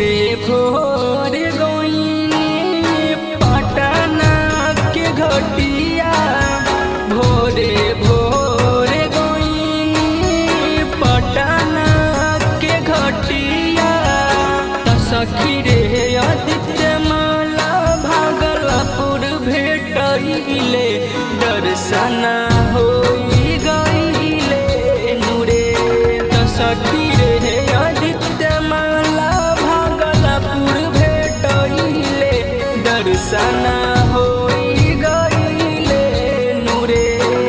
भोरे भोर गोइनी पटना के घटिया भोरे भोर गोइनी पटना के घटिया त सखी रे आदित्य माला भागलपुर भेटैले दर्शन होई गईले नुरे त सखी रे आदित्य माला भागलपुर भेटैले दर्शन होई गईले नुरे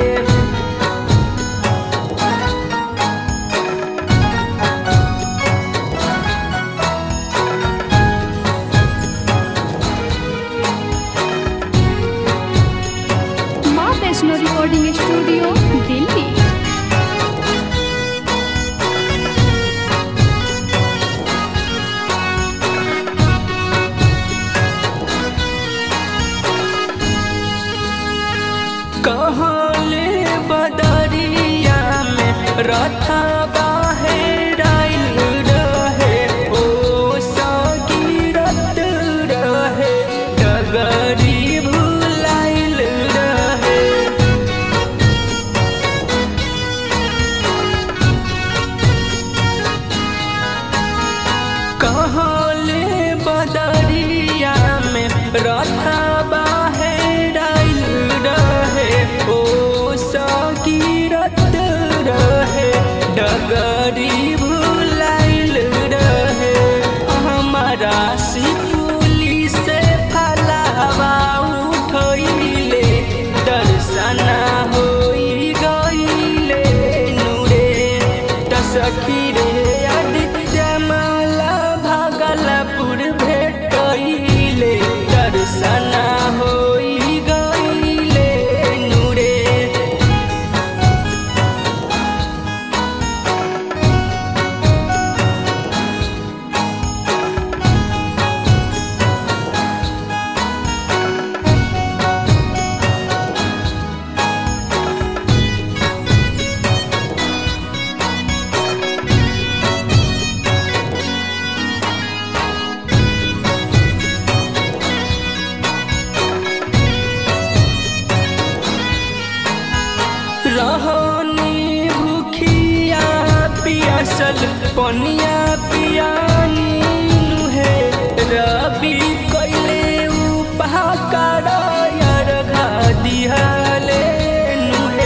माँ वैष्णो रिकॉर्डिंग स्टूडियो दिल्ली कहले बदरिया में रथा बाहेराइल रहे ओ सगीरत रहे डगरी भुलाइल रहे कहले बदरिया में रथा बाहेराइल रहे ओ सगीरत रहे डगरी भुलाइल रहे हमारा सिपुली से फलावा उठैले दर्शन होई गईले नुरे त सखी रे आदित्य माला भागलपुर भेटैले दर्शन होई गईले नुरे रहनी भूखिया पियासल पनिया पियानी नुहे रबी कैले उपहाकार यार घा दिहाले नुहे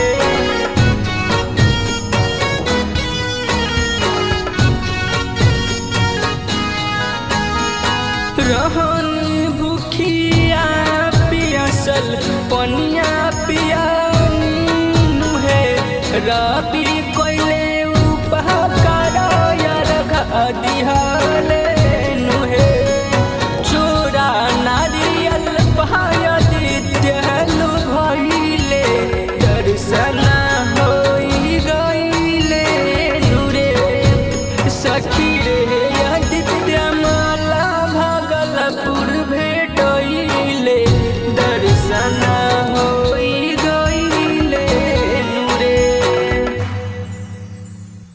रहनी भूखिया पियासल पनिया पियानी नुहे रबी कोइले उपहाकार यार घा दिहाले नुहे चोरा नारियल पहाया दित्यलु भइले दर्शन होई गईले नुरे सखी रे